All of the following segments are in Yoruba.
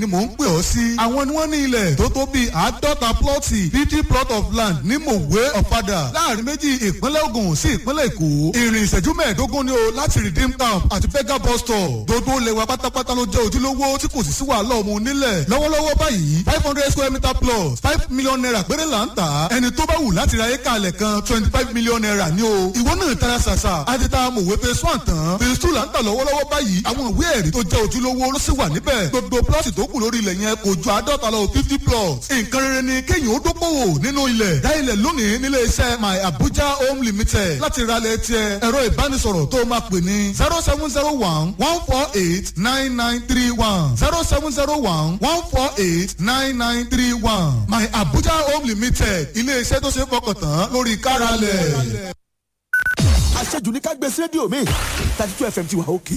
ni mò ń pè ọ́ sí. àwọn ni wọ́n ní ilẹ̀ tó tó bíi àádọ́ta plọ́ọ̀tì fifty plot of land ní mòwe ọ̀fadà láàrin méjì ìpínlẹ̀ Ògùn sí ìpínlẹ̀ Èkó. ìrìn ìṣẹ́jú mẹ́ẹ̀ẹ́dógún ni o láti redeem camp àti fega bus stop. gbogbo lẹ́wà pátápátá ló jẹ́ ojúlówó tí kò sì sí wàhálà ọmọ onílẹ̀. lọ́wọ́lọ́wọ́ báyìí five hundred square meter plus five million naira péré là ń tà. ẹni tó bá wù láti ra éka alẹ̀ kan twenty five million naira ni o. ìwọ náà tara ṣàṣà àti ta mòwe phase one tán phase two là ń tà lọ́wọ́lọ́wọ́ báyìí àwọn ìwé ẹ̀rí tó jẹ́ ojúlówó ló sì wà níbẹ̀. gbogbo plọ́ọ̀tì tó kù lórí ilẹ̀ yẹn kò ju àádọ́ta lọ fifty plots. nǹkan rere ni kéèyàn ó dókòwò nínú ilẹ̀. dá ilẹ̀ lónìí nílé iṣẹ́ my abuja home limited láti ra ilẹ̀ tiẹ̀ ẹ̀rọ ìbánisọ̀rọ̀ tó máa pè ní zero seven zero one one four eight nine nine three one zero seven zero one one four eight nine nine three one my abuja home limited ilé iṣẹ́ tó ṣe é fọkàn tán lórí káralẹ̀. àṣejù ní ká gbé sí rédíò mi thirty two fm ti wà òkè.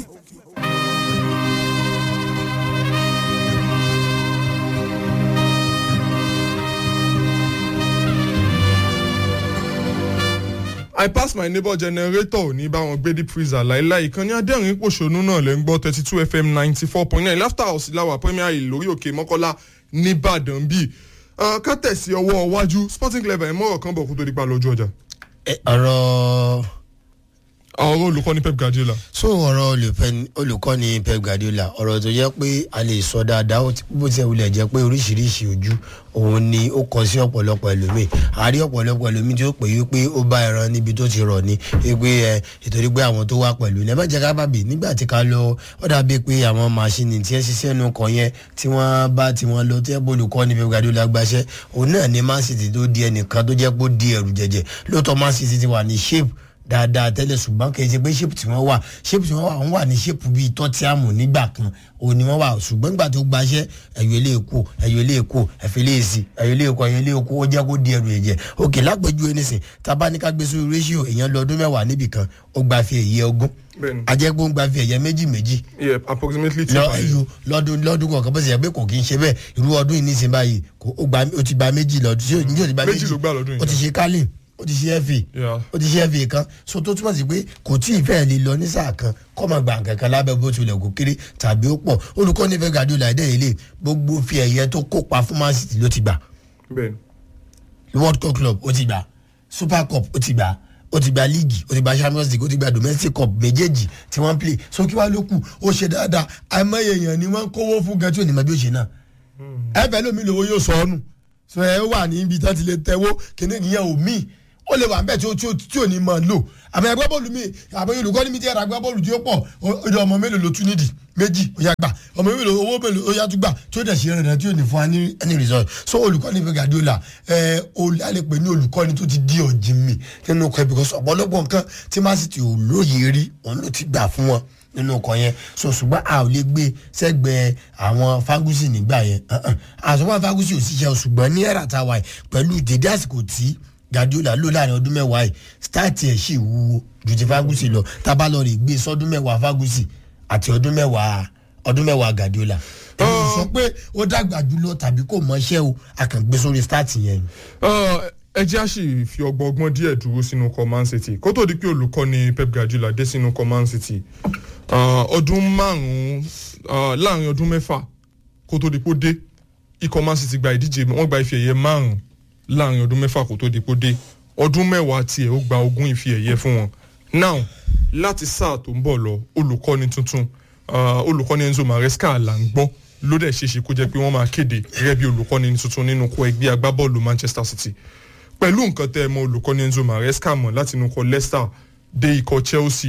I pass my neighbor generator ní báwọn gbé deep freezer láìláì ìkànnì adẹ́rìn pòṣónú náà lẹ́ ń gbọ́ thirty two fm ninety four point nine laughter house láwà premier hill lórí òkè mọ́kọ́lá nìbàdàn bíi ká tẹ̀sí ọwọ́ iwájú sporting clever ẹ̀ mọ́rọ̀ kan bọ̀ kó tó di pa lójú ọjà. ọ̀rọ̀ ọ̀rọ̀ olùkọ́ni pep guardiola. so ọ̀rọ̀ olùfẹ́- olùkọ́ni pep guardiola ọ̀rọ̀ tó jẹ́ pé a lè sọ dáadáa ó ti- bó ti ẹ̀ wulẹ̀ jẹ́ pé oríṣiríṣi ojú òun ni ó kọ sí ọ̀pọ̀lọpọ̀ ẹlòmíì àárí ọ̀pọ̀lọpọ̀ ẹlòmíì tí ó pè é pé ó bá ẹran níbi tó ti rọ̀ ni pé ẹ ìtorí pé àwọn tó wá pẹ̀lú ní ẹ má jẹ́ ká bàbí nígbà tí ká lọ ó dàbí pé àwọn màṣíìnì tí ẹ ṣiṣẹ́ nu kan yẹn tí wọ́n bá tí wọ́n lọ tí ẹ bó olùkọ́ni pep guardiola gbaṣẹ́ òun náà ni man city tó di ẹnìkan tó jẹ́ pé ó di ẹrù jẹjẹ lóòótọ́ man city ti wà ní shape dáadáa tẹ́lẹ̀ ṣùgbọ́n kì í ṣe pé ṣépù tí wọ́n wà ṣépù tí wọ́n wà wọ́n wà ní ṣépù bíi tọ́tíàmù nígbà kan òun ni wọ́n wà ṣùgbọ́n nígbà tó gbaṣẹ́ ẹ̀yọ́ ilé èkó ẹ̀yọ́ ilé èkó ẹ̀fẹ́ ilé èsì ẹ̀yọ́ ilé èkó ẹ̀yọ́ ilé èkó ó jẹ́ kó di ẹrù ẹ̀jẹ̀ òkè lápẹ̀jú ẹnìsìn tábà ní ká gbé sórí ratio èèyàn lọ ọdún mẹ́wàá níbì kan ó gba fi ẹ̀yẹ ogún Bẹ́ẹ̀ni. ajẹ́gbó ń gba fi ẹ̀yẹ méjì méjì yeah approximately two lọ five. ẹyọ lọdún lọdún kọ̀ọ̀kan bó ṣe yẹ pé kò kí n ṣe bẹ́ẹ̀ irú ọdún yìí nísìnyí báyìí kò ó gba ó ti gba méjì lọ́dún tí ó ní ó ti gba Méjì méjì ló gbà lọ́dún yìí. ó ti ṣe kálí ó ti ṣe fa Yeah. ó ti ṣe fa kan so tó túmọ̀ sí pé kò tí ì fẹ́ẹ̀ lè lọ ní sáà kan kọ́ máa gba nǹkan kan lábẹ́ bó tilẹ̀ kó kéré tàbí ó pọ̀ olùkọ́ nífẹ̀ẹ́ Guardiola ẹ̀dẹ́ ilé gbogbo fi ẹ̀yẹ tó kópa fún Man City ló ti gbà bẹ́ẹ̀ni world cup club ó ti gbà super cup ó ti gbà ó ti gba league ó ti gba champions league ó ti gba domestic cup méjèèjì tí wọ́n ń play so kí wàá ló kù ó ṣe dáadáa àìmọye èèyàn ni wọ́n ń kówó fún gan tí ò ní mọ bí ó ṣe náà ẹ fẹ́ lómi lówó yóò sọ ọ́ nù so ẹ wà ní ibi tí wọ́n ti lè tẹ́wó kíní ìyẹn ò mí ó lè wà níbẹ̀ tí ó tí ó tí ò ní mọ̀ lò àmọ́ ẹgbẹ́ bọ́ọ̀lù mi àmọ́ olùkọ́ ní mi ti ẹ̀rọ agbá bọ́ọ̀lù tí ó pọ̀ ó ó di ọmọ mélòó ló tún nídìí méjì ó yá gbà ọmọ mélòó owó mélòó ó yá tún gbà tí ó dẹ̀ ṣe rẹ̀ tí ò ní fún wa ní any result so olùkọ́ ní Guardiola ẹ o a lè pè ní olùkọ́ni tó ti di ọ̀jì mi nínú ọkọ̀ because ọ̀pọ̀lọpọ̀ nǹkan tí Man City ò lóye rí òun ló ti gbà fún wọn nínú ọkọ̀ yẹn so ṣùgbọ́n a ò lè gbé sẹ́gbẹ̀ẹ́ àwọn Ferguson nígbà yẹn àṣọwọ́n Ferguson ò ṣiṣẹ́ o, ṣùgbọ́n ní ẹ̀rà tá a wà yìí pẹ̀lú dédé àsìkò tí Guardiola lò láàrin ọdún mẹ́wàá yìí stáàtì ẹ̀ sì wúwo ju ti Ferguson lọ tábà lọ rè gbé sọdún mẹ́wàá Ferguson àti ọdún mẹ́wàá ọdún mẹ́wàá Guardiola èyí sọ pé ó dàgbà jùlọ tàbí kò mọṣẹ́ o àkàngbé sórí stáàtì yẹn ni. ẹ jẹ́ àṣì fi ọgbọ́n ọgbọ́n díẹ̀ dúró sínú ikọ̀ Man City kó tó di pé olùkọ́ni Pep Guardiola dé sínú ikọ̀ Man City ah, ọdún márùn-ún ah, láàrin ọdún mẹ́fà kó tó di pé ó dé ikọ̀ Man City gba ìdíje wọ́n gba ife ẹ̀yẹ márùn-ún láàrin ọdún mẹ́fà kó tó di pé ó dé ọdún mẹ́wàá tiẹ̀ ó gba ogún ife ẹ̀yẹ fún wọn now láti sáà tó ń bọ̀ lọ olùkọ́ni tuntun ah, olùkọ́ni Enzo Maresca là ń gbọ́ ló dẹ̀ ṣeéṣe kó jẹ́ pé wọ́n máa kéde gẹ́gẹ́ bí olùkọ́ni tuntun nínú kó ẹgbẹ́ agbábọ́ọ̀lù Manchester City pẹ̀lú nǹkan tẹ́ ẹ mọ olùkọ́ni Enzo Maresca mọ̀ láti inú ikọ̀ Leicester dé ikọ̀ Chelsea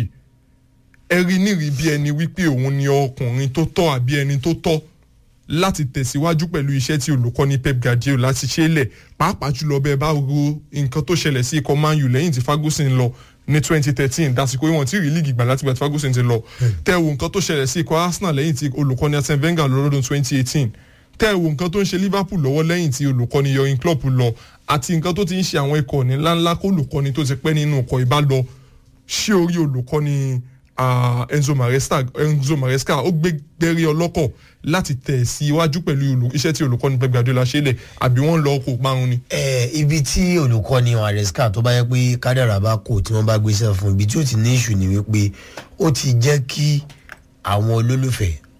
ẹ rí nírìí bí ẹni wípé òun ni ọkùnrin tó tọ́ àbí ẹni tó tọ́ láti tẹ̀síwájú pẹ̀lú iṣẹ́ tí olùkọ́ni Pep Guardiola láti ṣe é lẹ̀ pàápàá jùlọ bẹ́ẹ̀ bá ro nǹkan tó ṣẹlẹ̀ sí ikọ̀ Man U lẹ́yìn tí Ferguson lọ ní 2013 dásìkò ìwọ̀n tí rí líìgì gbà láti gbà tí Ferguson ti lọ tẹ́ wo nǹkan tó ṣẹlẹ̀ sí ikọ̀ Arsenal lẹ́yìn tí olùkọ́ni Arsene Wenger lọ lọ́dún 2018 tẹ́ wo nǹkan tó ń ṣe Liverpool lọ́wọ́ lẹ́yìn tí olùkọ́ni Jurgen Klopp lọ àti nǹkan tó ti ń ṣe àwọn ikọ̀ ní ńláńlá kó olùkọ́ni tó ti pẹ́ nínú ikọ̀ ìbá lọ ṣé orí olùkọ́ni ah, Enzo Maresca Enzo Maresca ó gbé gbẹ́rí ọlọ́kọ̀ láti tẹ̀ sí iwájú pẹ̀lú olù- iṣẹ́ tí olùkọ́ni Pep Guardiola ṣe lẹ̀ àbí wọ́n lọ kó parun ni. ẹ ibi tí olùkọ́ni Maresca tó bá yẹ pé kádàrà bá kò tí wọ́n bá gbéṣẹ́ fún ibi tí ó ti ní ìṣù ni wípé ó ti jẹ́ kí àwọn olólùfẹ́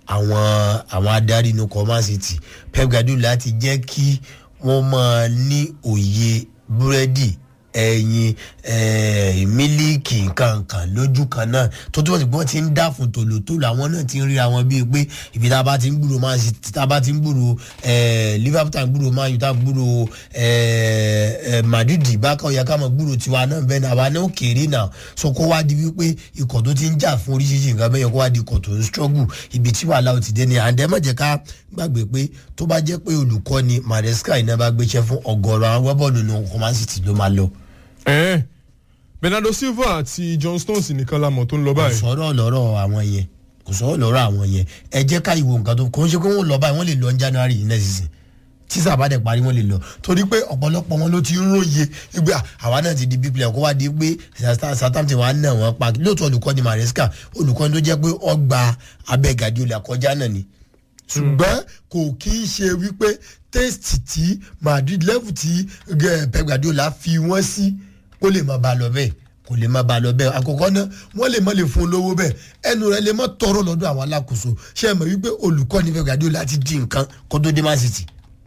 àwọn àwọn adarí inú command city pep guardiola ti jẹ́ kí wọ́n máa ní òye búrẹ́dì ẹyin eh, mílíìkì nkankan lójú kan náà tó túbọ̀ sí pé wọ́n ti ń dá fún tòlótòló àwọn náà ti ń ríra wọn bíi pé ibi tá a bá ti ń gbúrò man city tá a bá ti ń gbúrò eh, liverpool tá a ń gbúrò man u tá a gbúrò eh, eh, madrid bákan ọ̀yà ká mọ̀ gbúrò tiwa náà bẹ́ẹ̀ náà àwa náà kéré náà so kó wá di wípé ikọ̀ tó ti ń jà fún oríṣiríṣi nǹkan bẹ́ẹ̀ yẹn kó wá di ikọ̀ tó ń struggle ibi tí wàhálà ò ti dé ni àǹdẹ́ mọ̀jẹ̀ ká gbàgbé pé tó bá jẹ́ pé olùkọ́ ni maresca iná bá gbéṣẹ́ fún ọgọ́rọ̀ àwọn wẹ́bọ̀lù ní ọkọ̀ man city ló máa lọ ẹ̀ẹ́n bernardo silva àti john stones nìkan la mọ̀ tó ń lọ kò báyìí. sọ̀rọ̀ lọ́rọ̀ àwọn yẹn kò sọ̀rọ̀ lọ́rọ̀ àwọn yẹn ẹ jẹ́ ká ìwò nǹkan tó kò ń ṣe pé wọ́n lọ báyìí wọ́n lè lọ ní january yìí náà sísìn tí sàbàdẹ̀ parí wọ́n lè lọ torí pé ọ̀pọ̀lọpọ̀ wọn ló ti ń róye wípé à, àwa náà ti di big player kó wá di pé southampton wa náà wọ́n pa lóòótọ́ olùkọ́ ni maresca olùkọ́ ni tó jẹ́ pé ọgbà abẹ́ gàdíolà kọjá náà ni ṣùgbọ́n kò kí í ṣe wípé tẹ́sítì tí madrid level tí eh, pep guardiola fi wọ́n sí kó lè máa bá a lọ bẹ́ẹ̀ kò lè máa bá a lọ bẹ́ẹ̀ àkọ́kọ́ náà wọ́n lè má lè fún un lówó bẹ́ẹ̀ ẹnu rẹ̀ lè má tọrọ lọ́dọ̀ àwọn alákòóso ṣé ẹ mọ̀ wípé olùkọ́ ní pep guardiola ti di nǹkan kó tó dé man city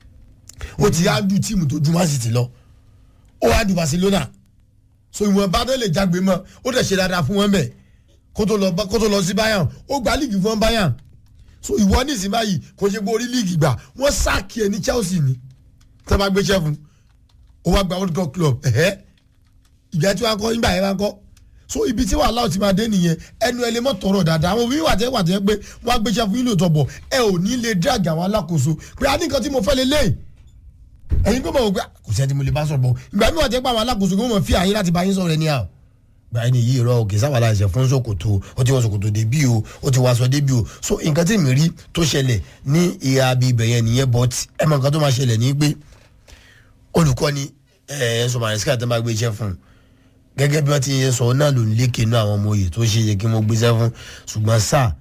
ó ti á du tíìmù tó ju man city lọ ó wá du barcelona so ìwọ̀n bá náà lè jágbe mọ́ ó dẹ̀ ṣe dáadáa fún wọn bẹ́ẹ̀ kó tó lọ kó tó lọ sí bayern ó gba líìgì fún bayern so ìwọ ní ìsìn báyìí kò ṣe pé orí líìgì gbà wọ́n sáàkì ẹ̀ ní chelsea ni tẹ́ bá gbéṣẹ́ fún ó wá gba world cup club ẹ̀hẹ́ ìgbà tí wọ́n kọ́ nígbà yẹn wọ́n kọ́ so ibi tí wàhálà ti máa dé nìyẹn ẹnu ẹ lè mọ tọrọ dáadáa àwọn òbí wà tẹ́ wà tẹ́ pé wọ́n á gbéṣẹ́ fún yín lóòótọ́ bọ̀ ẹ ò ní lè drag àwọn alákòóso pé a ní nǹkan tí mo fẹ́ lè léyìí ẹ̀yin kò mọ̀ wọ́n pé kò sẹ́ni tí mo lè bá sọ̀rọ̀ bọ̀ ìgbà mi wà tẹ́ pé àwọn alákòóso kò mọ̀ fi àyín láti bá yín sọ̀rọ̀ ẹni à gbà ẹni yìí rọ òkè sábàlá ẹsẹ fún ṣòkòtò ó ti wọ ṣòkòtò débí o ó ti wọ aṣọ débí o so nǹkan tí mi rí tó ṣẹlẹ̀ ní ìhà abi ibẹ̀ yẹn nìyẹn but ẹ mọ nǹkan tó máa ṣẹlẹ̀ ní pé olùkọ́ni ẹ̀ ẹ̀ sọ màrísíkà tó máa gbé iṣẹ́ fún un gẹ́gẹ́ bí wọ́n ti yẹ sọ náà ló ń lékè inú àwọn ọmọ òye tó ṣe yẹ kí wọ́n gbéṣẹ́ fún ṣùgbọ́n sá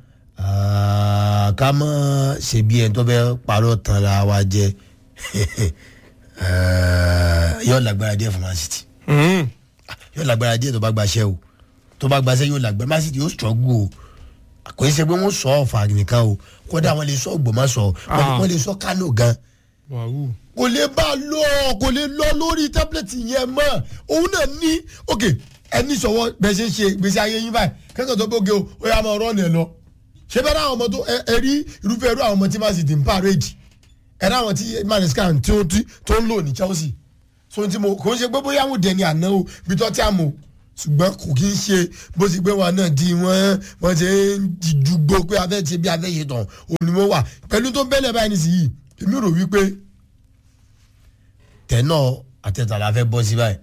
ká mọ̀ ṣe bí ẹni tó fẹ́ parọ́ tán ra wa jẹ yóò lágbára díẹ̀ fún man city yóò lágbára díẹ̀ tó bá gbaṣẹ́ o tó bá gbaṣẹ́ yóò lágbára man city yóò struggle o kò ní ṣe pé wọ́n sọ ọ̀fà nìkan o kódà wọ́n lè sọ Ògbómọ̀ṣọ́ wọ́n lè sọ Kánò gan wàhù kò lè bá a lọ kò lè lọ lórí tábìlẹ̀tì yẹn mọ́ òun náà ní ok ẹni sọ̀wọ́ bẹ́ẹ̀ ṣe ń ṣe gbèsè ayé yín báyìí kẹ́kọ̀ọ́ tó gbóge o ó yà máa rọ́ọ̀nù ẹ̀ lọ ṣé bẹ́ẹ̀ náà àwọn ọmọ tó ẹ rí irúfẹ́ irú àwọn ọmọ tí man city ń pàrẹ́jì ẹ̀ náà àwọn tí manesca tí ó ti tó ń lò ní Chelsea so ti mo kò ń ṣe pé bóyá àwọn dẹni àná o bí tó tí a mọ̀ ṣùgbọ́n kò kí ń ṣe bó ti gbé wọn náà di wọ́n wọ́n ṣe ń dìdúgbò pé afẹ́ ti bí afẹ́ ṣe tàn òun ni mo wà pẹ̀lú tó bẹ́lẹ̀ báyìí nísìnyí èmi rò wípé tẹ̀nà àtẹ̀tà la fẹ́ bọ́ sí báyìí.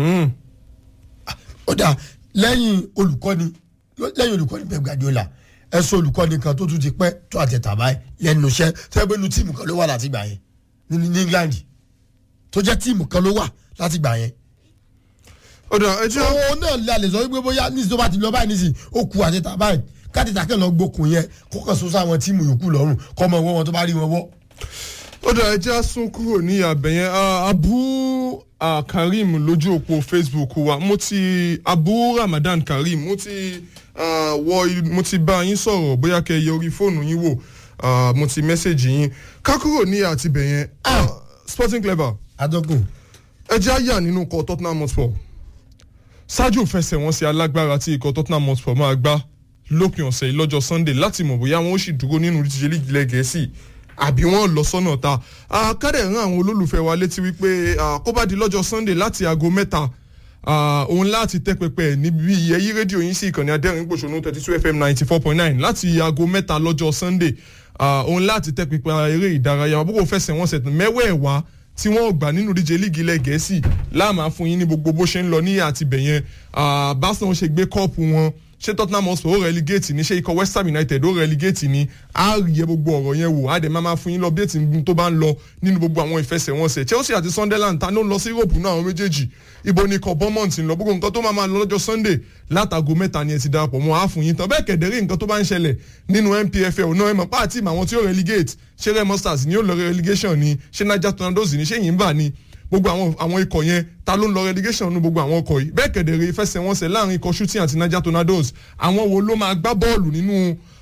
ó dà lẹ́yìn olùkọ́ni lẹ́yìn olùkọ́ni Pep Guardiola ẹ sọ olùkọ́ni kan tó tún ti pẹ́ tó àtẹ̀tà báyìí lẹ́nu iṣẹ́ tẹ́gbẹ́nu tíìmù kan ló wà láti gbà yẹn ní ní England tó jẹ́ tíìmù kan ló wà láti gbà yẹn. ọ̀dà ẹ jẹ́ òun náà lè lè sọ wípé bóyá nísìsiyìí tó bá ti lọ báyìí nísìsiyìí ó ku àtẹ̀tà báyìí kátìtà kẹ́ lọ gbókun yẹn kó kàn sọ sáwọn tíìmù yòókù lọ́rùn kọ́ mọ owó wọn tó bá rí wọn wọ́ ó dà ẹjẹ́ sún kúrò ní abẹ́yẹn abu ah, karim lójú òpó facebook wa mo ti abu ramadan karim mo ti ah, wọ mo ti bá yín sọ̀rọ̀ bóyá kẹ́ ẹ yẹ orí fóònù yín wò ah, mo ti mẹ́sẹ̀gì yín ká kúrò ní àtibẹ̀yẹn ah, sporting clever adọ́kùn ẹjẹ́ àyà nínú ikọ̀ tottenham hotspur ṣáájú ìfẹsẹ̀wọnsẹ̀ alágbára tí ikọ̀ tottenham hotspur máa gbá lópin ọ̀sẹ̀ yìí lọ́jọ́ sunday láti mọ̀ bóyá wọn ó sì dúró nínú ìdíje líìgì ilẹ̀ gẹ̀ẹ́sì àbí wọn lọ sọ́nà ta kádẹ̀ rán àwọn olólùfẹ́ wa létí wípé kó bá di lọ́jọ́ sunday láti aago mẹ́ta òun láti tẹ́ pẹpẹ níbi ẹyí rédíò yín sí ìkànnì adẹ́rìn gbòṣónú thirty two fm ninety four point nine láti aago mẹ́ta lọ́jọ́ sunday òun láti tẹ́ pẹpẹ eré ìdárayá àbúkò fẹsẹ̀ wọn sẹ̀tún mẹ́wẹ̀ẹ̀wá tí wọ́n gbà nínú díje líìgì ilẹ̀ gẹ̀ẹ́sì láàmà fún yín ní gbogbo bó ṣe ń lọ ní àtibẹ̀yẹn báṣọ ṣe gbé kọ́ọ̀pù wọn ṣé tottenham hotspur ó relegate ni ṣé ikọ̀ west ham united ó relegate ni á yẹ gbogbo ọ̀rọ̀ yẹn wò á dẹ̀ máa ma fún yín lọ bí ètí tó bá ń lọ nínú gbogbo àwọn ìfẹsẹ̀wọnsẹ̀ chelsea àti sunderland ta ló ń lọ sí europe náà àwọn méjèèjì ibo ni ikọ̀ bournemouth ń lọ gbogbo nǹkan tó máa ma lọ lọ́jọ́ sunday látago mẹ́ta ni ẹ ti darapọ̀ mọ́ á fún yín tán bẹ́ẹ̀ kẹ̀dẹ̀rẹ́ nǹkan tó bá ń ṣẹlẹ̀ nínú npfl náà ẹ mọ̀ pàtì àwọn tí ó relegate ṣé remo stars ni ó lọ relegation ni ṣé niger tornadoes ni ṣé yìnbà ni gbogbo àwọn àwọn ikọ̀ yẹn ta ló ń lọ relegation nínú gbogbo àwọn ọkọ̀ yìí bẹ́ẹ̀ kẹ̀dẹ̀rẹ́ ìfẹsẹ̀wọnsẹ̀ láàrin ikọ̀ shooting àti niger tornadoes àwọn wo ló máa gbá bọ́ọ̀lù nínú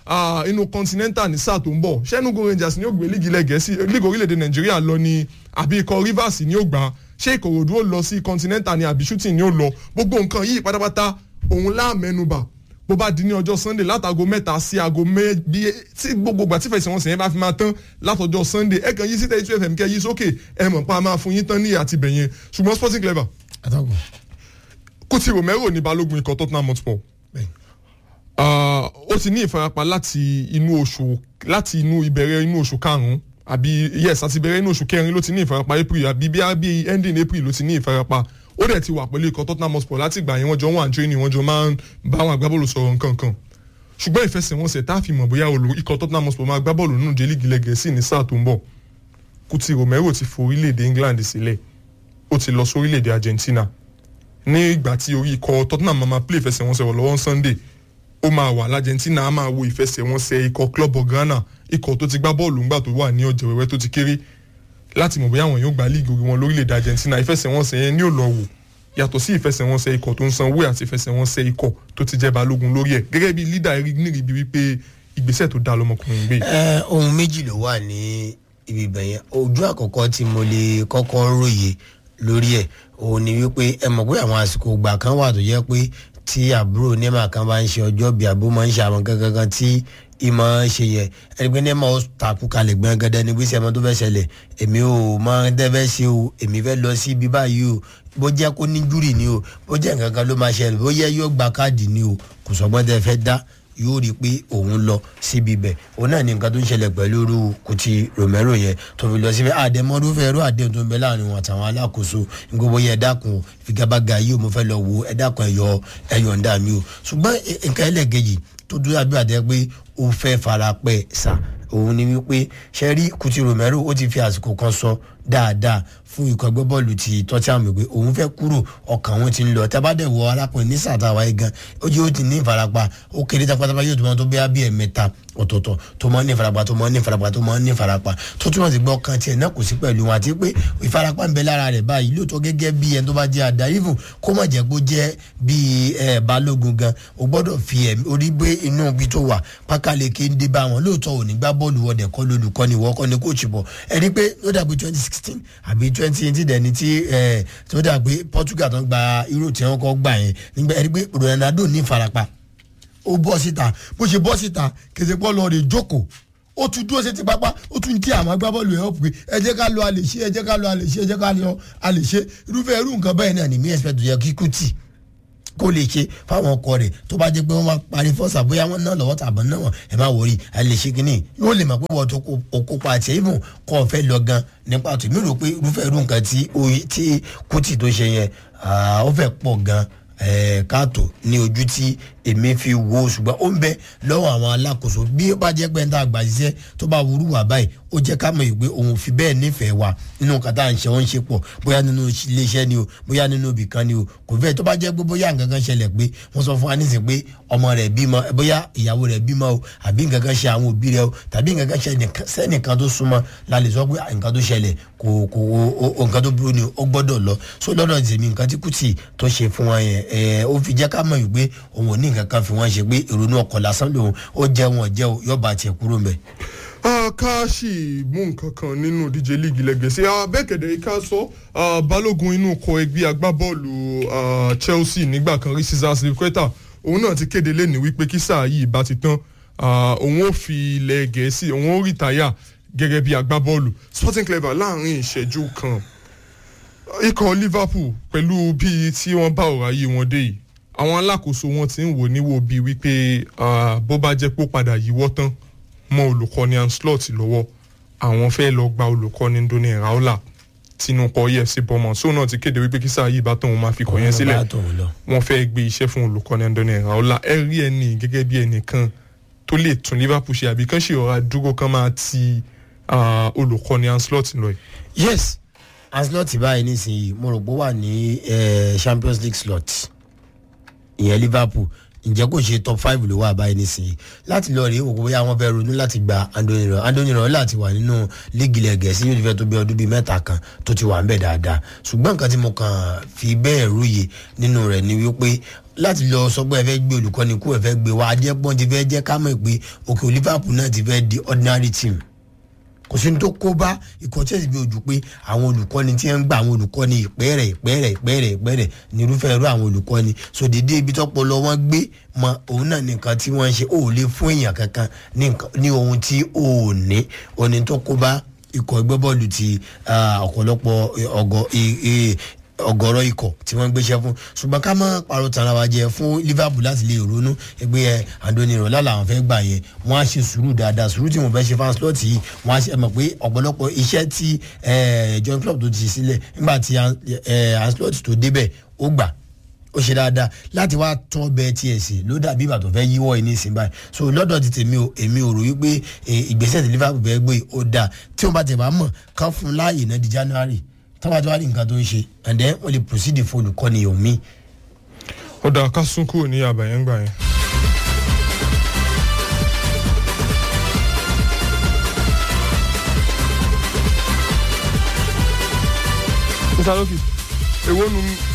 ah, inú continental ní sáà tó ń bọ̀ ṣẹ́nugun rangers ni ó gbé líìgì ilẹ̀ gẹ̀ẹ́sì líìgì orílẹ̀-èdè nàìjíríà lọ ni àbí ikọ̀ rivers ni ó gbà á ṣé ìkòròdú ó lọ sí continental ni àbí shooting ni ó lọ gbogbo nǹkan yìí pátápátá òun láàmẹnubà bó bá di ní ọjọ́ sunday látago mẹ́ta sí aago méjì tí gbogbo ìgbà tí fẹsẹ̀wọnsẹ̀ yẹn bá fi máa tán látọjọ́ sunday ẹ kàn yí sí thirty two fm kẹ́ yí sókè ẹ mọ̀ pa máa fún yín tán ní àtibẹ̀ yẹn ṣùgbọ́n sporting clever àtàkùn kùtì romero ní balógun ikọ̀ tottenham hotspur Ah, ó ti ní ìfarapa láti inú oṣù láti inú ìbẹ̀rẹ̀ inú oṣù karùn-ún àbí yes àti ìbẹ̀rẹ̀ inú oṣù kẹrin ló ti ní ìfarapa april àbí bí bí ending april ló ti ní ìfarapa ó dẹ̀ ti wà pẹ̀lú ikọ̀ tottenham hotspur láti ìgbà yẹn wọ́n jọ wà ní training wọ́n jọ máa ń bá àwọn agbábọ́ọ̀lù sọ̀rọ̀ nǹkan kan ṣùgbọ́n ìfẹsẹ̀wọnsẹ̀ tá a fi mọ̀ bóyá olù ikọ̀ tottenham hotspur máa gbá bọ́ọ̀lù nínú jẹ́lí gilẹ̀ gẹ̀ẹ́sì ní sáà tó ń bọ̀ kùtì romero ti fo orílẹ̀-èdè england sílẹ̀ ó ti lọ sórílẹ̀-èdè argentina ní ìgbà tí orí ikọ̀ tottenham máa máa play ìfẹsẹ̀wọnsẹ̀ wọ̀ lọ́wọ́ sunday ó máa wà l'argentina á máa wo ìfẹsẹ̀wọnsẹ̀ ikọ̀ club of ghana ikọ̀ tó ti gbá bọ́ọ̀lù ńgbà tó wà ní ọ̀jẹ̀ wẹ́wẹ́ tó ti kéré láti mọ̀ bóyá àwọn yóò gba líìgì orí wọn lórílẹ̀‐èdè argentina ìfẹsẹ̀wọnsẹ̀ yẹn ní ò lọ wò yàtọ̀ sí ìfẹsẹ̀wọnsẹ̀ ikọ̀ tó ń sanwó àti ìfẹsẹ̀wọnsẹ̀ ikọ̀ tó ti jẹ́ balógun lórí ẹ̀ gẹ́gẹ́ bí lídà eric nírìbí wípé ìgbésẹ̀ tó dáa lọmọkùnrin gbé ẹ ohun méjì ló wà ní ibi ibẹ̀ yẹn ojú àkọ́kọ́ tí mo lè kọ́kọ́ ròyè lórí ẹ̀ òun ni wípé ẹ mọ̀ pé àwọn àsìkò ìgbà kan wà tó jẹ́ pé tí àbúrò nema kan bá ń ṣe ọjọ́ bí àbó máa ń ṣe àwọn kankan kan tí ìmọ̀ ṣe yẹ ẹni pé nema ó takú kalẹ̀ gbẹ̀ngẹ́dẹ́ ní gbèsè ẹ̀mọ́ tó fẹ́ ṣẹlẹ̀ èmi ò máa ń tẹ́fẹ́ ṣe o èmi fẹ́ lọ sí ibi báyìí o bó jẹ́ kó ní júrì ni o bó jẹ́ nǹkan kan ló máa ṣẹlẹ̀ bó yẹ yóò gba káàdì ni o kò sọgbọ́n tẹ́ fẹ́ dá yóò rí i pé òun lọ síbi bẹ̀ òun náà ní nǹkan tó ń ṣẹlẹ̀ pẹ̀lú irú Kuti Romero yẹn tó fi lọ síbẹ̀ àdèmọ́dúnfẹ́ ẹ̀rọ àdéhùn tó ń bẹ láàrin wọn àtàwọn alákòóso gbogbo yẹn ẹ̀dákun figabaga yìí mo fẹ́ lọ wo ẹ̀dákun ẹ̀yọ ẹ̀yọ̀ ń dà mí o ṣùgbọ́n nǹkan ẹlẹ́gẹ̀jì tó dúró àbí àdé pé ó fẹ́ fara pẹ́ sà òun ni wípé ṣẹ́rí Kuti Romero ó ti fi àsìkò kan sọ dáadáa fún ikọ̀ ẹgbẹ́ bọ́ọ̀lù ti Tottenham pé òun fẹ́ kúrò ọkàn òun ti ń lọ tábàdẹ̀ wọ arákùnrin ní sàtàwá yìí gan ó jẹ́ ó ti ní ìfarapa ó kéré tápátápá yóò tó máa tó bí abí ẹ̀ mẹ́ta ọ̀tọ̀ọ̀tọ̀ tó máa ń ní ìfarapa tó máa ń ní ìfarapa tó máa ń ní ìfarapa tó túmọ̀ sí gbọ́ kan tiẹ̀ náà kò sí pẹ̀lú wọn àti pé ìfarapa ń bẹ lára rẹ̀ báyìí lóòótọ́ gẹ́gẹ́ bí ẹni tó bá jẹ́ àdá even kó má jẹ́ kó jẹ́ bí ẹ balógun gan o gbọ́dọ̀ fi ẹ̀mí orí gbé inú ibi tó wà pákáleke ń dé bá wọn lóòótọ́ ò ní gbá bọ́ọ̀lù wọ̀dẹ̀ kọ́ lólùkọ́ni wọ́kọ́ ni kóòtù bọ̀ ẹni pé ó dàgbé twenty sixteen àbí twenty eighteen dẹni tí ẹ tó dàgbé Portugal tó ń gba Euro tí wọ́n kọ́ gbà yẹn nígbà ẹni pé Ronaldo ní ìfarapa ó bọ́ síta bó ṣe bọ́ síta kèsè pọ́ lọ rè jókòó ó tún dúró sí ti pápá ó tún kí àwọn agbábọ́ọ̀lù ẹ̀ ọ̀pẹ ẹ jẹ́ ká lọ àlè ṣe ẹ jẹ́ ká lọ àlè ṣe ẹ jẹ́ ká lọ àlè ṣe irúfẹ́ irú nǹkan bẹ́ẹ̀ náà ní mí expect yẹ kí Kuti kó lè ṣe fáwọn ọkọ rẹ̀ tó bá jẹ́ pé wọ́n máa parí fọ́sà bóyá wọ́n ná lọ́wọ́ tàbí náà wọ́n ẹ má wọrí ẹ lè ṣe kínní yóò lè mọ̀ pé wọ́n tó kópa àti ìmù kọ́ ọ fẹ́ lọ gan nípa tó mi rò pé irúfẹ́ irú nǹkan tí Kuti tó ṣe yẹn ó fẹ́ pọ̀ gan káàtó ní ojú tí èmi fi wo ṣùgbọ́n ó ń bẹ lọ́wọ́ àwọn alákòóso bí ó bá jẹ́ pé ń tá àgbà ṣiṣẹ́ tó bá wúrú wà báyìí ó jẹ́ ká mọ̀ ìgbé òun fi bẹ́ẹ̀ nífẹ̀ẹ́ wa nínú kàtà à ń ṣe wọ́n ń ṣe pọ̀ bóyá nínú iléeṣẹ́ ni o bóyá nínú ibì kan ni o kò fẹ́ tó bá jẹ́ pé bóyá nǹkan kan ṣẹlẹ̀ pé wọ́n sọ fún wa nísìnyí pé ọmọ rẹ̀ bímọ bóyá ìyàwó rẹ̀ bímọ o àbí nǹkan kan ṣe àwọn òbí rẹ̀ o tàbí nǹkan kan ṣe sẹ́nìkan tó súnmọ́ la lè sọ pé nǹkan tó ṣẹlẹ̀ kò kò nǹkan tó burú ni ó gbọ́dọ̀ lọ so lọ́dọ̀ tèmi nǹkan tí Kuti tó ṣe fún wọn yẹn ó fi jẹ́ ká mọ̀ wípé òun ò ní nǹkan kan fi wọ́n ṣe pé ìrònú ọkọ̀ lásán lòun ó jẹ́ wọn jẹ́ yọba tiẹ̀ kúrò mbẹ́. ká sì mú nǹkan kan nínú díje líìgì lẹ́gẹ̀ẹ́sì abẹ́kẹ̀dẹ̀ ká sọ balógun inú kọ ẹgbẹ́ agbábọ́ọ̀lù Chelsea nígbà kan rí Cesar Azpilicueta òun náà ti kéde lẹ́nu wípé kí sáà yìí bá ti tán òun ó fi ilẹ̀ gẹ̀ẹ́sì òun ó rìtáyà gẹ́gẹ́ bí agbábọ́ọ̀lù Sporting Clever láàrin ìṣẹ́jú kan ikọ̀ Liverpool pẹ̀lú bíi tí wọ́n bá ọ̀rọ̀ ayé wọn dé yìí àwọn alákòóso wọn ti ń wò níwò bíi wípé bó bá jẹ́ pé ó padà yíwọ́ tán mọ́ olùkọ́ni Ancelotti lọ́wọ́ àwọn fẹ́ lọ gba olùkọ́ni Ndoni Raiola tinúkọ EFC Bournemouth sóun náà ti kéde wípé kí sáà yìí bá tóun máa fi kọ̀ yẹn sílẹ̀ wọ́n fẹ́ gbé iṣẹ́ fún olùkọ́ni Ndoni Raiola ẹ rí ẹni gẹ́gẹ́ bí ẹnìkan tó lè tún Liverpool ṣe àbí kán ṣe ọ̀rá dúró kán máa ti olùkọ́ni Ancelotti lọ yìí. yes Ancelotti báyìí nísìnyí mo rò pé ó wà ní Champions League slot ìyẹn Liverpool ǹjẹ́ kò ṣe top five ló wà báyìí nísìnyí láti lọ rèé òkú bóyá wọ́n fẹ́ ronú láti gba Andoni Raiola Andoni Raiola láti wà nínú líìgì ilẹ̀ gẹ̀ẹ́sì yóò ti fẹ́ tó bí ọdún bíi mẹ́ta kan tó ti wà ń bẹ̀ dáadáa ṣùgbọ́n nǹkan tí mo kàn fi bẹ́ẹ̀ rúye nínú rẹ̀ ni wípé láti lọ sọ pé ẹ fẹ́ gbé olùkọ́ni kú ẹ fẹ́ gbé wa ajẹ́pọ́n ti fẹ́ jẹ́ ká mọ̀ pé òkè liverpool náà ti fẹ́ di ordinary team kò sí ní tó kó bá ikọ̀ chelsea bí ojú pé àwọn olùkọ́ni tí ń gba àwọn olùkọ́ni ìpẹ́rẹ̀ ìpẹ́rẹ̀ ìpẹ́rẹ̀ ìpẹ́rẹ̀ ní irúfẹ́ irú àwọn olùkọ́ni so dédé ibi tọ́pọ̀lọ wọn gbé mọ òun náà nìkan tí wọ́n ń ṣe ó lè fún èèyàn kankan ní nǹkan- ní ohun tí ó ní òní tó kó bá ikọ̀ ẹgbẹ́ bọ́ọ̀lù ti ah, ọ̀pọ̀lọpọ̀ eh, ọgọ eh, eh, ọgọrọ ikọ̀ tí wọ́n gbéṣẹ́ fún ṣùgbọ́n ká má parọ́ tara wa jẹ fún liverpool láti lè ronú ẹgbẹ́ ẹ andoni rola làwọn fẹ́ gbà yẹn wọ́n á ṣe sùúrù dáadáa sùúrù tí wọ́n fẹ́ ṣe fans slot yìí wọ́n á ṣe ẹ mọ̀ pé ọ̀pọ̀lọpọ̀ iṣẹ́ tí eh, john club tó ti ṣe sílẹ̀ nígbà tí anslot tó débẹ̀ ó gbà ó ṣe dáadáa láti wá tún ọbẹ̀ tiẹ̀ sí ló dàbí ìgbà tó fẹ́ yíwọ́ ẹ̀ ní ìsìn báyìí so lọ́dọ̀ ti tèmi o èmi ò rò wípé eh, ìgbésẹ̀ tí liverpool fẹ́ gbé ó dáa tí wọ́n bá tẹ̀ bá mọ̀ kán fún un láàyè náà di january táwọn àti wá rí nǹkan tó ń ṣe and then wọ́n lè proceed fún olùkọ́ni omi. ó dáa ká sún kúrò ní àbàyẹn gbà yẹn. mr loki èwo nu